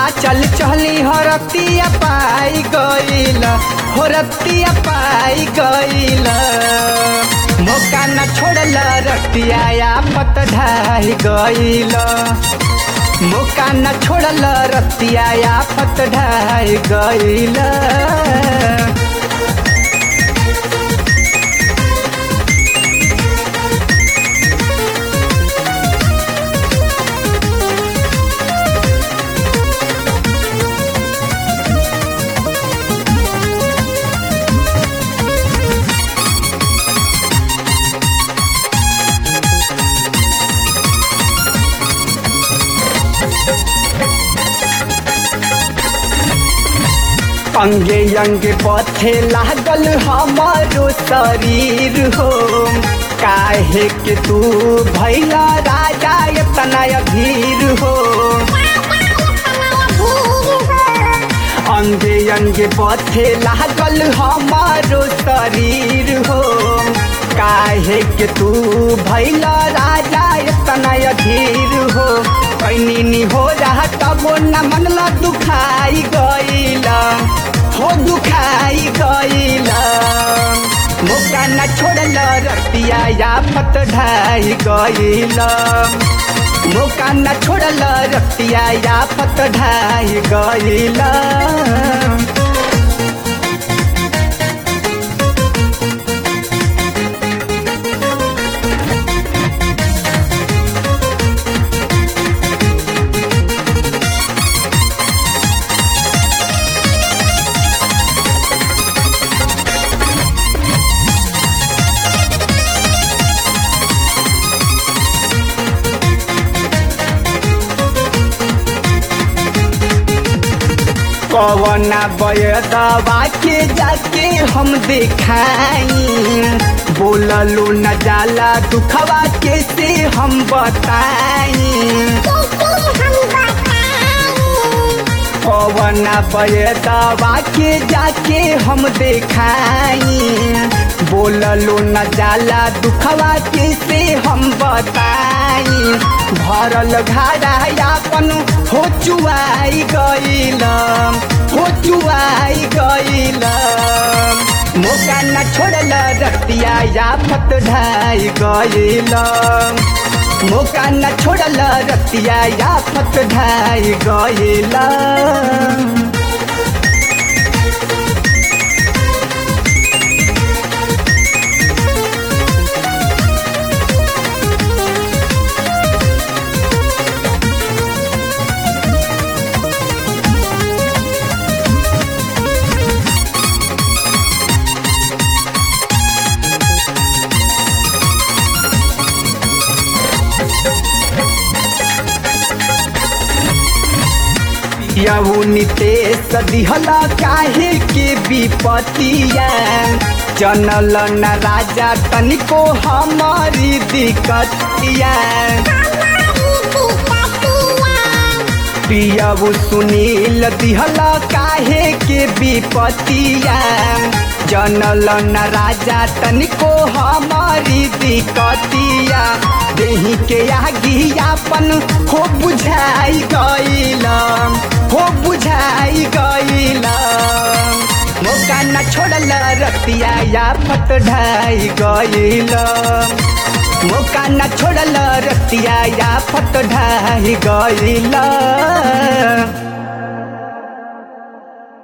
चल चली हो रतिया पाई गईल हो रतिया पाई गईल मौका न छोड़ल रतिया आफत ढाई गईल मौका न छोड़ल रतिया आफत ढाई गईल अंगे अंगे पथे लागल हमारो शरीर हो काहे के तू भैला राजा इतना अधीर हो अंगे अंगे पथे लागल हमारो शरीर हो काहे के तू भैला राजा इतना अधीर हो कैनी नी हो रहा तबो न मनला दुखाई गईला हो दुखाई गईला मौका न छोड़ल रतिया आफत ढाई गईला मौका न छोड़ल रतिया आफत ढाई गईला कवना बयदवा के जाके हम देखाई बोललो न जाला दुखवा के से हम बताई कवना बयदवा के जाके हम देखाई बोललो न जाला दुखवा के से हम बताई भरल घाड़ा अपन हो चुआई गईल हो चुआई गईल मौका न छोड़ल रतिया आफत ढाई गईल मौका न छोड़ल रतिया आफत ढाई गईल यहू नितेश दिहला काहे के विपतिया जनल न राजा तनिको हमारी दिक्कतिया पियबू सुनील दिहला काहे के विपतिया जनल न राजा तनिको हमारी दिक्कतिया देही के आगी अपन हो बुझाई गईला हो बुझाई गईला मौका न छोड़ल रतिया आफत ढाई गईला मौका न छोड़ल रतिया आफत ढाई गईला